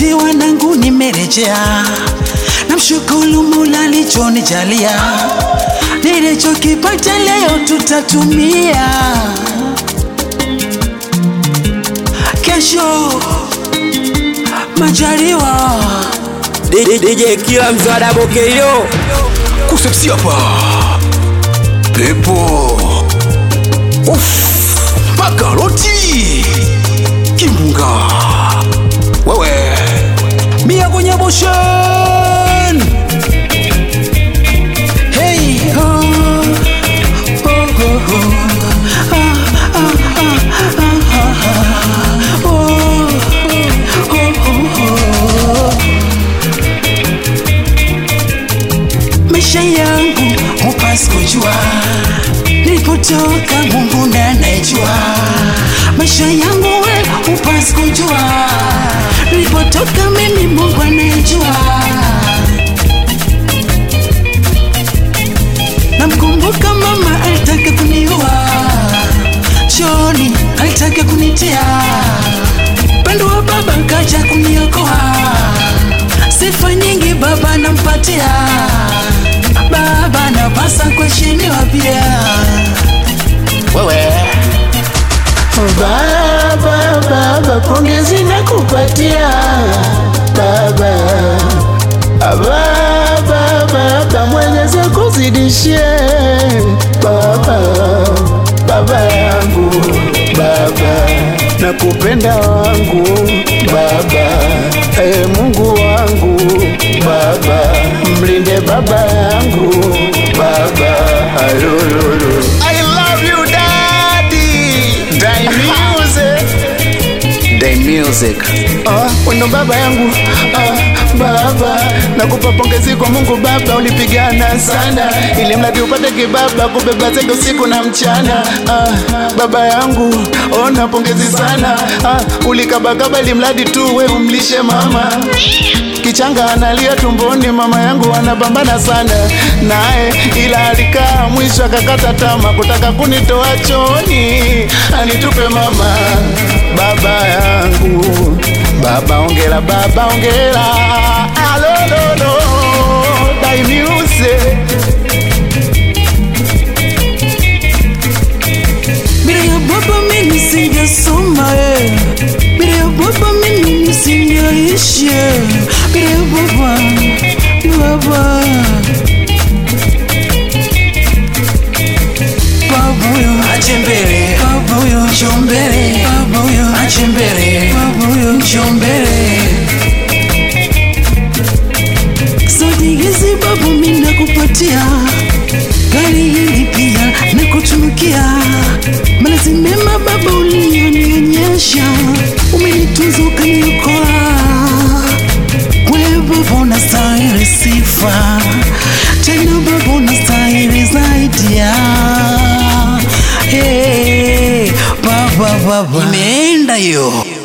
Eti wanangu nimerejea, namshukuru Mola alichonijalia, nilichokipata leo tutatumia, kesho majaliwa. DJ kila mzwada bokeyo kusepsi hapa pepo Uff, makaroti kimbunga wewe mia kwenye boshen Hey, oh, oh, oh, oh. Ah, ah, ah, ah, ah, ah. Oh, oh, oh, oh. Maisha yangu hupasi kujua nilipotoka, Mungu ndiye anayejua. Maisha yangu we hupasi kujua nilipotoka, mimi Mungu anayejua. Namkumbuka mama alitaka kuniua, chooni alitaka kunitia, pendo wa baba kaja kuniokoa, sifa nyingi baba nampatia, baba napasa kuheshimiwa pia. Wewe Baba, baba, pongezi na kupatia baba. Baba, baba, Mwenyezi akuzidishie baba, baba yangu baba, nakupenda wangu baba, e Mungu wangu baba, mlinde baba yangu baba, ayololo. I love you daddy, Dai music Day music. Ah, wendo baba yangu ah, baba nakupa pongezi kwa Mungu baba, ulipigana sana ili mradi upate kibaba kubeba zege usiku na mchana. Ah, baba yangu ona pongezi sana ah, ulikabakaba ili mradi tu we umlishe mama kichanga analia tumboni, mama yangu anapambana sana naye, ila alikaa mwisho akakata tama kutaka kunitoa chooni anitupe mama. Baba yangu baba, ongera baba, ongera alololo Dai music bila ya baba mimi singesoma eh. bila ya baba mimi nisingeishi eh. bila ya baba baba baba huyo ache mbele baba huyo njoo mbele baba huyo ache mbele baba huyo njoo mbele zawadi hizi baba mimi nakupatia gari hili pia nakutunukia malezi mema baba uliyonionyesha umenitunza ukaniokoa wewe baba unastahili sifa tena baba unastahili zaidi ya hey, baba baba imeenda hiyo